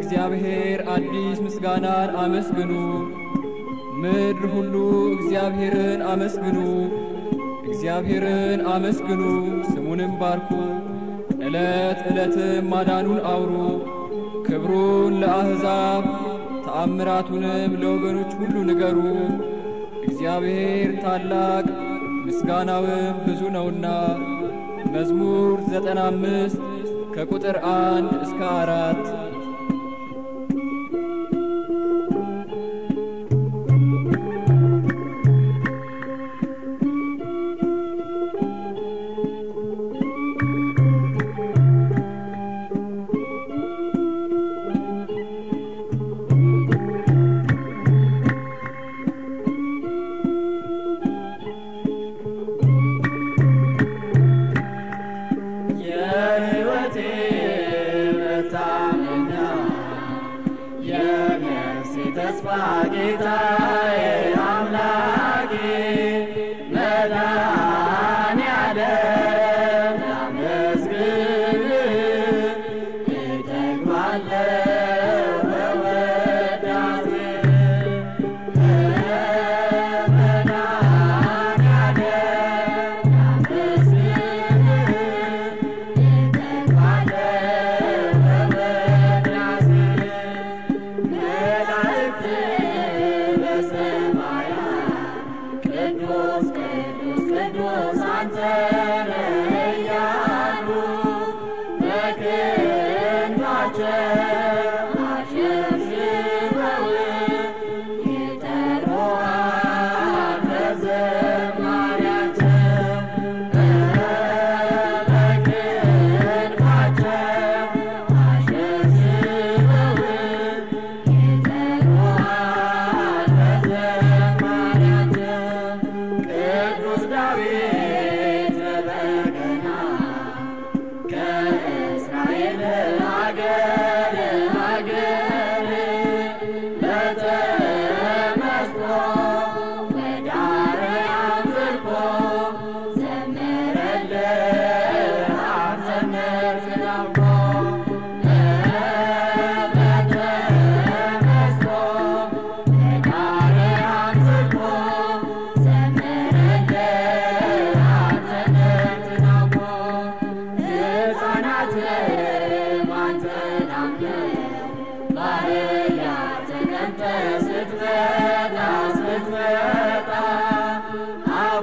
ለእግዚአብሔር አዲስ ምስጋናን አመስግኑ። ምድር ሁሉ እግዚአብሔርን አመስግኑ፣ እግዚአብሔርን አመስግኑ፣ ስሙንም ባርኩ። ዕለት ዕለትም ማዳኑን አውሩ፣ ክብሩን ለአሕዛብ ተአምራቱንም ለወገኖች ሁሉ ንገሩ። እግዚአብሔር ታላቅ ምስጋናውም ብዙ ነውና። መዝሙር ዘጠና አምስት ከቁጥር አንድ እስከ አራት የሕይወቴ መታመኛ የነፍሴ ተስፋ ጌታዬ አምላኬ መድኃኔዓለም ላመስግንህ እጠግባለሁ በውዳሴ መድኃኔዓለም ቅዱስ ዳዊት በበገና ከእስራኤል አገር አገር በተመስጦ ወደ አርያም ዘልቆ ዘመረልህ አንተን ስላውቆ በተመስጦ ወደ አርያም ዘልቆ ዘመረልህ አንተን ስላውቆ ሕፃናትም አንተን አምነው ባህያት ተቀምጠህ ስትመጣ ስትመጣ አፍ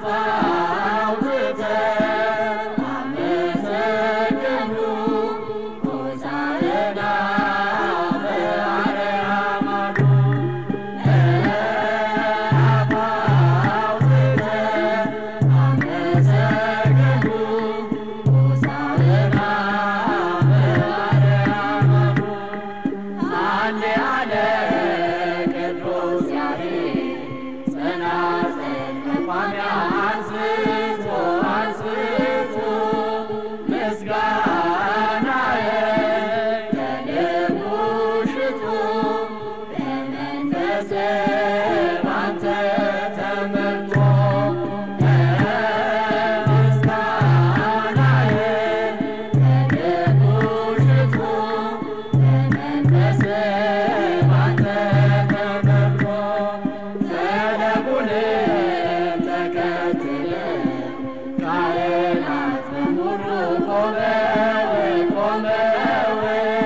አውጥተው አመሰገኑ ሆሳዕና በአርያም አሉ። አፍ አውጥተው አመሰገኑ ሆሳዕና በአርያም አሉ። አንድ ያለ ቅዱስ ያሬድ ጸናጽል መቋሚያ አንስቶ አንስቶ ምስጋናዬን ከልቡ ሽቶ በመንፈስ ባንተ ተመርቶ ምስጋናዬን ከልቡ ሽቶ በመንፈስ ባንተ ተመርቶ ፈለጉንም ተከትለ ካህናት በሙሉ ቆመው ቆመው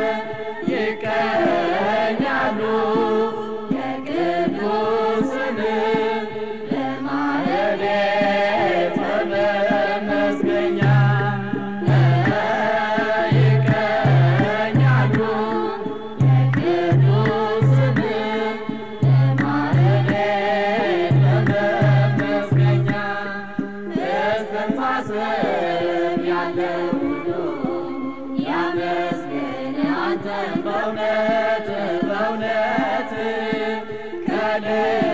ይቀኛሉ የቅዱስ ስም ለማህሌት መመስገኛ ይቀኛሉ የቅዱስ ስም ለማህሌት መመስገኛ እስትንፋስም ያለው ሁሉ ያመስግን አንተን በእውነት በእውነት ከልብ